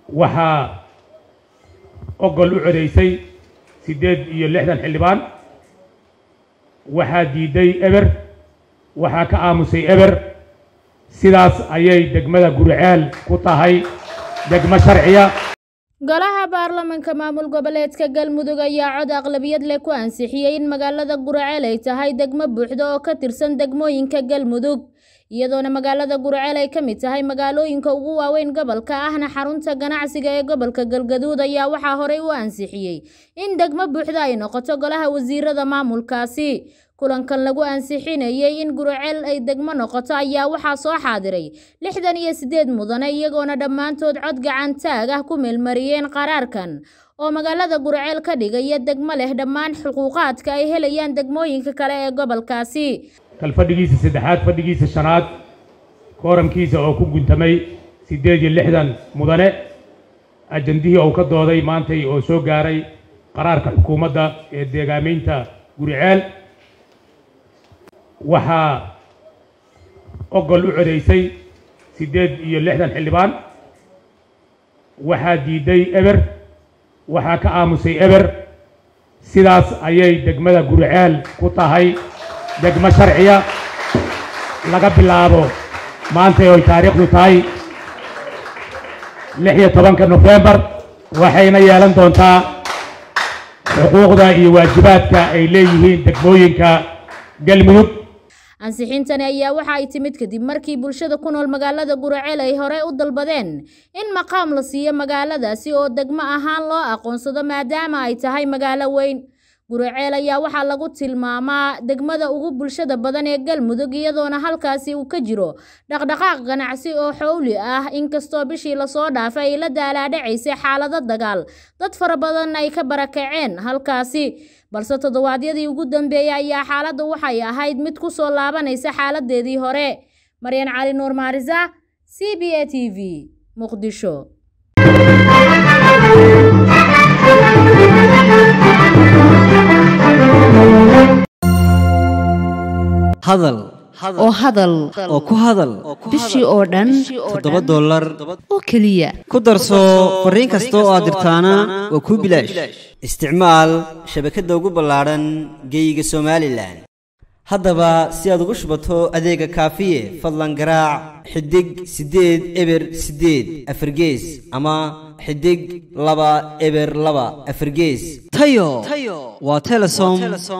waxaa ogol u codaysay siddeed iyo lixdan xildhibaan waxaa diiday eber waxaa ka aamusay eber sidaas ayay degmada guriceel ku tahay degmo sharciya golaha baarlamanka maamul goboleedka galmudug ayaa cod aqlabiyad leh ku ansixiyey in magaalada guraceel ay tahay degmo buuxda oo ka tirsan degmooyinka galmudug iyadoona magaalada guraceel ay ka mid tahay magaalooyinka ugu waaweyn gobolka ahna xarunta ganacsiga ee gobolka galgaduud ayaa waxaa horey u ansixiyey in degmo buuxda ay noqoto golaha wasiirada maamulkaasi kulankan lagu ansixinayey in guraceel ay degmo noqoto ayaa waxaa soo xaadiray lixdan iyo siddeed mudane iyagoona dhammaantood cod gacantaag ah ku meelmariyeen qaraarkan oo magaalada guraceel ka dhigaya degmo leh dhammaan xuquuqaadka ay helayaan degmooyinka kale ee gobolkaasi kal fadhigiisa saddexaad fadhigiisa shanaad kooramkiisa oo ku guntamay siddeed iyo lixdan mudane ajandihii uu ka dooday maantay oo soo gaaray qaraarka xukuumadda ee deegaamaynta guriceel waxaa ogol u codaysay siddeed iyo lixdan xildhibaan waxaa diiday eber waxaa ka aamusay eber sidaas ayay degmada guriceel ku tahay degmo sharciya laga bilaabo maantay oy taariikhdu tahay lix iyo tobanka nofembar waxayna yeelan doontaa xuquuqda iyo waajibaadka ay leeyihiin degmooyinka galmudug ansixintani ayaa waxa ay timid kadib markii bulshada ku nool magaalada guraceel ay hore u dalbadeen in maqaam la siiyo magaaladaasi oo degmo ahaan loo aqoonsado maadaama ay tahay magaalo weyn guraceel ayaa waxaa lagu tilmaamaa degmada ugu bulshada badan ee galmudug iyadoona halkaasi uu ka jiro dhaqdhaqaaq ganacsi oo xowli ah inkastoo bishii lasoo dhaafay ay la daalaadhacaysay xaalado dagaal dad fara badan ay ka barakaceen halkaasi balse toddobaadyadii ugu dambeeyey ayaa xaaladda waxay ahayd mid ku soo laabanaysa xaaladeedii hore maryan cali nuur maarisa c b a t v muqdisho hadal oo hadal oo ku hadal bishii oo dhan toddoba dollar oo keliya ku darso fariin kasta oo aad dirtaana waa kuu bilaash isticmaal shabakadda ugu ballaadhan geeyiga somalilan haddaba si aad ugu shubato adeega kaafiye fadlan garaac xidig siddeed eber siddeed afargees ama xidig laba eber laba afargees tayo waa telesom